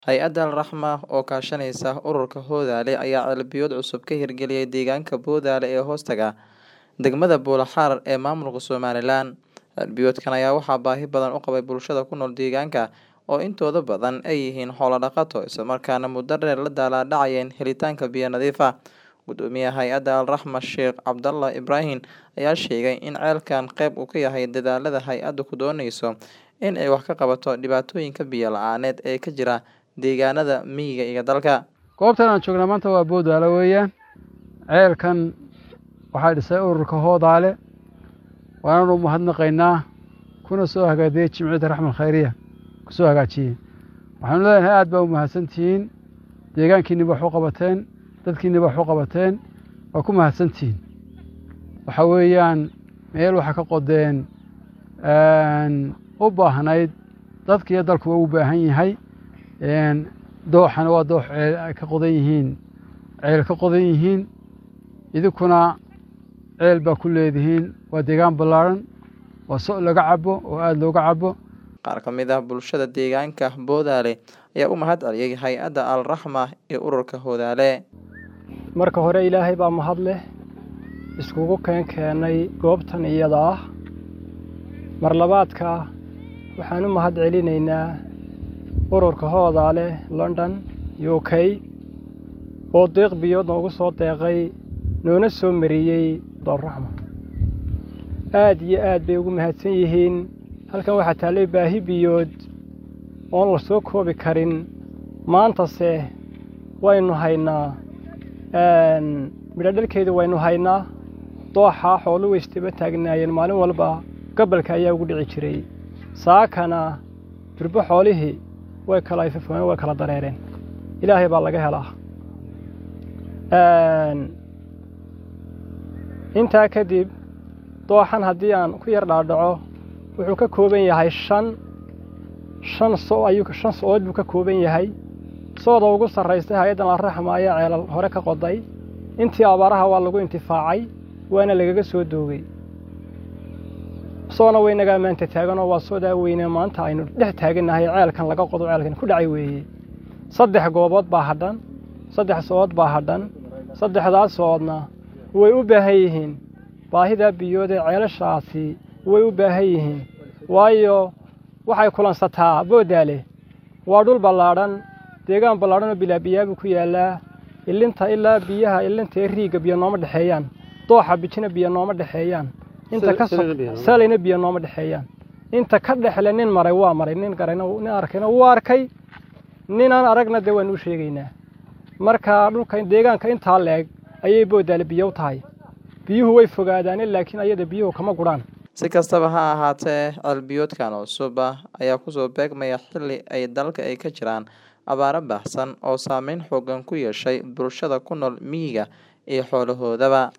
Hay'adda Al-Raxma oo kaashanaysa ururka Hoodaale ayaa ceel-biyood cusub ka hirgeliyay deegaanka Boodaale ee hoostaga degmada Buulaxaar ee maamulka Somaliland. Ceel-biyoodkan ayaa waxaa baahi badan u qabay bulshada ku nool deegaanka oo intooda badan ay yihiin xoolo dhaqato isla markaana muddo dheer la daalaa dhacayeen helitaanka biyo nadiif ah. Guddoomiyaha hay'adda Al-Raxma Sheekh Cabdallah Ibraahin ayaa sheegay in ceelkan qayb uu ka yahay dadaallada hay'addu ku dooneyso in ay wax ka qabato dhibaatooyinka biyo la'aaneed ee ka jira deegaanada miyiga iyo dalka. goobtan aan joognaa maanta waa Boodaale weeyaan ceelkan waxaa dhisay ururka Hoodaale waananu mahadnaqaynaa kuna soo hagaajiyey Jimciyadda Raxmal Khayriya ku soo hagaajiyey waxaanu leenahay aad baa u mahadsantihiin deegaankiinniba wax u qabateen dadkiinniba wax u qabateen waa ku mahadsantihiin waxa weeyaan meel waxaa ka qodeen u baahnayd dadka iyo dalkuba u baahan yahay dooxana waa doox ceel ay ka qodan yihiin ceel ka qodan yihiin idinkuna ceel baa ku leedihiin waa deegaan ballaaran waa so laga cabo oo aada looga cabo Qaar ka mid ah bulshada deegaanka Boodaale ayaa u mahad celiyay hay'adda Al-Raxma iyo ururka Hoodaale. marka hore ilaahay baa mahad leh iskugu keen keenay goobtan iyada ah mar labaadka waxaan u mahad celinaynaa ururka hoodaale london u k oo deeq biyood noogu soo deeqay noona soo mariyey doolraxma aad iyo aad bay ugu mahadsan yihiin halkan waxaa taallay baahi biyood oon la soo koobi karin maantase waynu haynaa midho dhalkeedu waynu haynaa dooxa xoolu waystaba taagnaayeen maalin walba gabalka ayaa ugu dhici jiray saakana durbo xoolihii way kala ifafooeen way kala dareereen ilaahay baa laga helaa intaa kadib dooxan haddii aan ku yar dhaadhaco wuxuu ka kooban yahay shan shan so ayuu shan so-ood buu ka kooban yahay sooda ugu sarraystay hay-addan alraxma ayaa ceelal hore ka qoday intii abaaraha waa lagu intifaacay waana lagaga soo doogay soona waynagaa maanta taaganoo waa soodaa weyne maanta aynu dhex taagannahay ceelkan laga qodo ceelkan ku dhacay weeye saddex goobood baa hadhan saddex so-ood baa hadhan saddexdaas so-oodna way u baahan yihiin baahidaa biyood ee ceelashaasi way u baahan yihiin waayo waxay kulansataa boodaale waa dhul ballaadhan deegaan ballaadhan oo bilaabiyaabuu ku yaallaa ilinta ilaa biyaha ilinta ee riigga biyo nooma dhexeeyaan dooxa bijina biyo nooma dhexeeyaan inta ka salayna biyo nooma dhexeeyaan inta ka dhexle nin maray waa maray nin garayna nin arkayna wuu arkay ninaan aragna dee waanu u sheegaynaa marka dhulka deegaanka intaa leeg ayay boodaale biyo u tahay biyuhu way fogaadaane laakiin ayada biyuhu kama gudhaan Si kastaba ha ahaatee ceel-biyoodkan cusub ah ayaa kusoo beegmaya xilli ay dalka ay ka jiraan abaaro baahsan oo saameyn xooggan ku yeeshay bulshada ku nool miyiga iyo xoolahoodaba